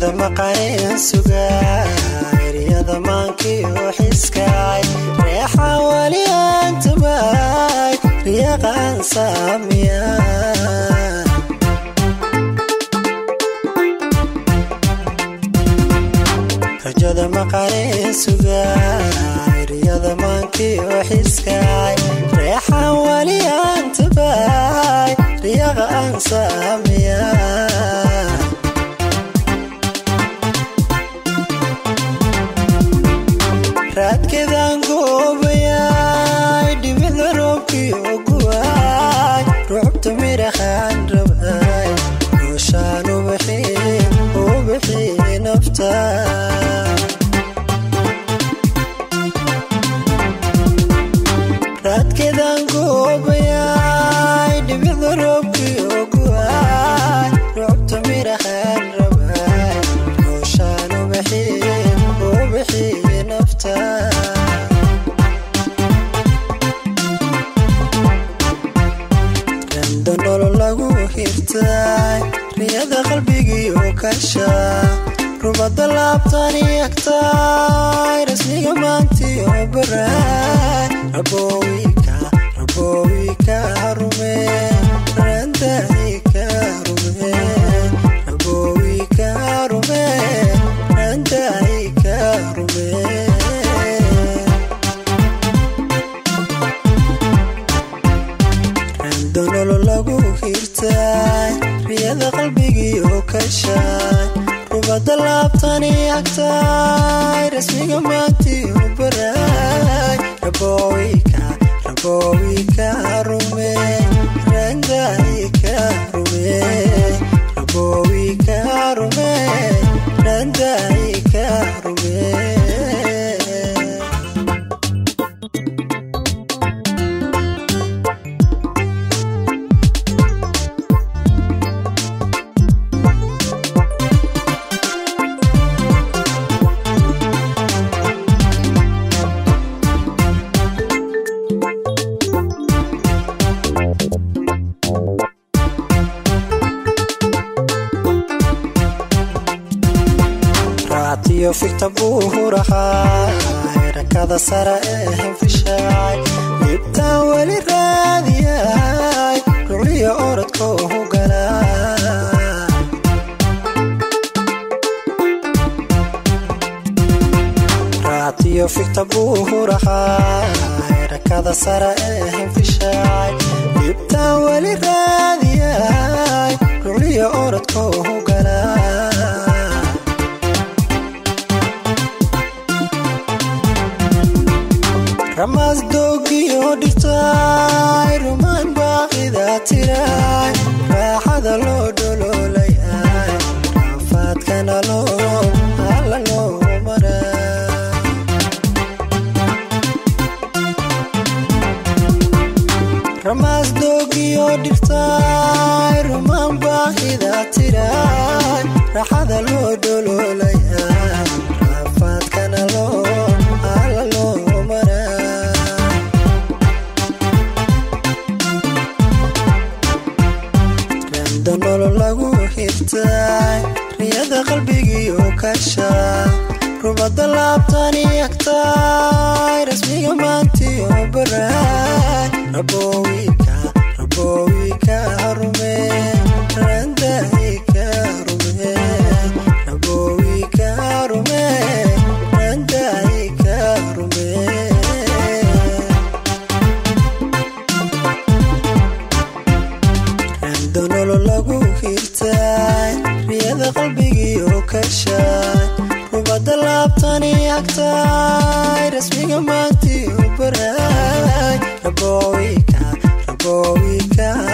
rajada maqaneen sugaay eryada maankiyo xiskaay reexa wali aan tabaay riyaqaan saamiya rajada maqaneen sugaay eryada maankiyo xiskaay reexa wali aan tabaay riyaqa aan saamiya raadkeedaan goobayaay dhibida roobkiyo guwaay rucubta midhahaan rabaay nooshaan ubaxii ubixii nafta raadkeedaan goobayaay dhibida roobkiyo guwaay rucubta midhahaan rabaay nooshaan ubaxii ubixii nafta randa nolol lagu hirtaay riyada qalbigiioo kashaa rubada laabtani agtaay rasmiga maantiyo baraay rabowika rabowika rume randaika rume rabowika rume randaika rume randonolo lagu hirtaay riyada qalbigiioo kashaay rubada laabtani agtaay rasmiga maantiyo baraay rabowika rabowika rume randaika rume rabowika rume randaika rume raatiyo figta buu hurahaay rakada sara ee henfishaay libtaan weli raadiyaay rucliyo orodka uhu galaa raatiyo figta buu hurahaay rakada sara ee henfishaay libtaan weli raadiyaay rucliyo orodka uhu galaa ramaas doogiyo dhirtaay rumaan baaqida tiraay raaxada loo dholoolayaay raafaadkana loo alla loo maraa ramaas doogiyo dhirtaay rumaan baaqida tiraay raaxada loo dholoolayaay raafaadkana loo alla loo randa nolol lagu hirtaay riyada qalbigiioo kashaa rubada laabtani agtaay rasmiga maantiyo baraay rabowika rabowika rume randaika rume rabowika rume randaika rume randonolo lagu hirtaay riyada qalbigiioo kashaay rubada laabtani agtaay rasmiga maantiyo baraay rabowika rabowika